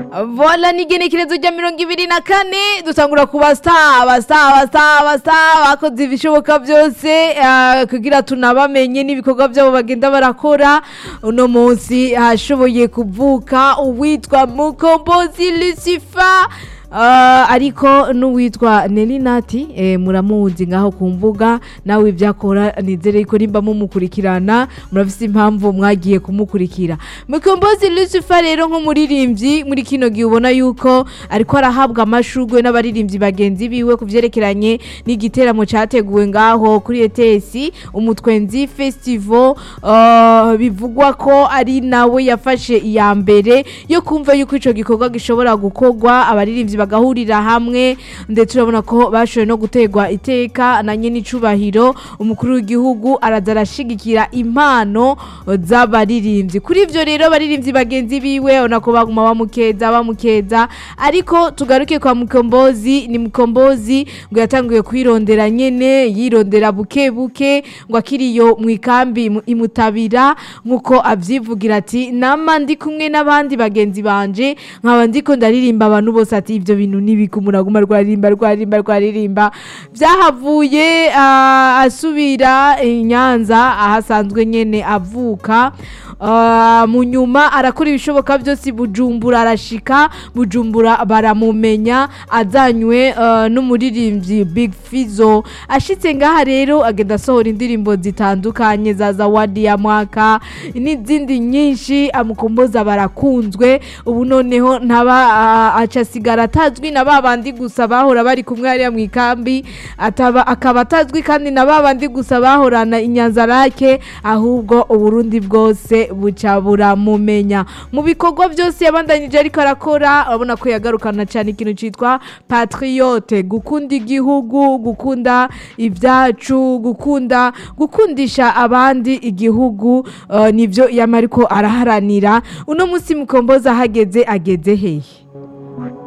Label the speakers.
Speaker 1: vola n'igenekerezo rya mirongo ibiri na kane dutangura ku basta basta basta basta bakoze ibishoboka byose ah, kugira tunabamenye n'ibikorwa byabo bagenda barakora uno munsi hashoboye kuvuka uwitwa mukombozi lucifer Ah, ariko n'uwitwa nelinati eh, muramuzi ngaho ku mbuga nawe ibyakora nizere ko nimba mumukurikirana murafise impamvu mwagiye kumukurikira mukombozi lucifer rero nk'umuririmbyi muri kino gihe ubona yuko ariko arahabwa amashurwe n'abaririmbyi bagenzi biwe ku vyerekeranye n'igiteramo categuwe ngaho kuri etesi umutwenzi festival ah, bivugwa ko ari nawe yafashe iya mbere yo kumva yuko ico gikorwa gishobora gukorwa abaririmbyi bagahurira hamwe ndetse urabona ko bashoboye no gutegwa iteka na nyene icubahiro umukuru w'igihugu araza arashigikira impano z'abaririmbyi kuri ivyo rero abaririmbyi bagenzi biwe urabona ko baguma bamukeza bamukeza ariko tugaruke kwa mukombozi ni mukombozi ngo yatanguye kwirondera nyene yirondera buke buke ngo akiriyo mu ikambi mu- imutabira nk'uko avyivugira ati nama ndi kumwe n'abandi bagenzi banje nkaba ndiko ndaririmba abantu bose ati ivyo bintu nibika umuntu aguma rwaririmba rwaririmba rwaririmba vyahavuye ah, asubira i nyanza ahasanzwe nyene avuka Ah, mu nyuma arakora ibishoboka byose i bujumbura arashika bujumbura baramumenya azanywe ah, n'umuririmbyi big fizo ashitse ngaha rero agenda asohora indirimbo zitandukanye za zawadi ya mwaka n'izindi nyinshi amukomboza barakunzwe ubu noneho ntaba ah, aca asigara atazwi na babandi gusa bahora bari kumwe hariya mu ikambi ataba akaba atazwi kandi na babandi gusa bahorana inyanzarake ahubwo uburundi bwose buca buramumenya mu bikorwa byose yabandanyije ariko arakora urabona ko yagarukana cyane ikintu cyitwa patriote gukunda igihugu gukunda ibyacu gukunda gukundisha abandi igihugu uh, nivyo yama ariko araharanira uno munsi mukomboza ahageze ageze hehe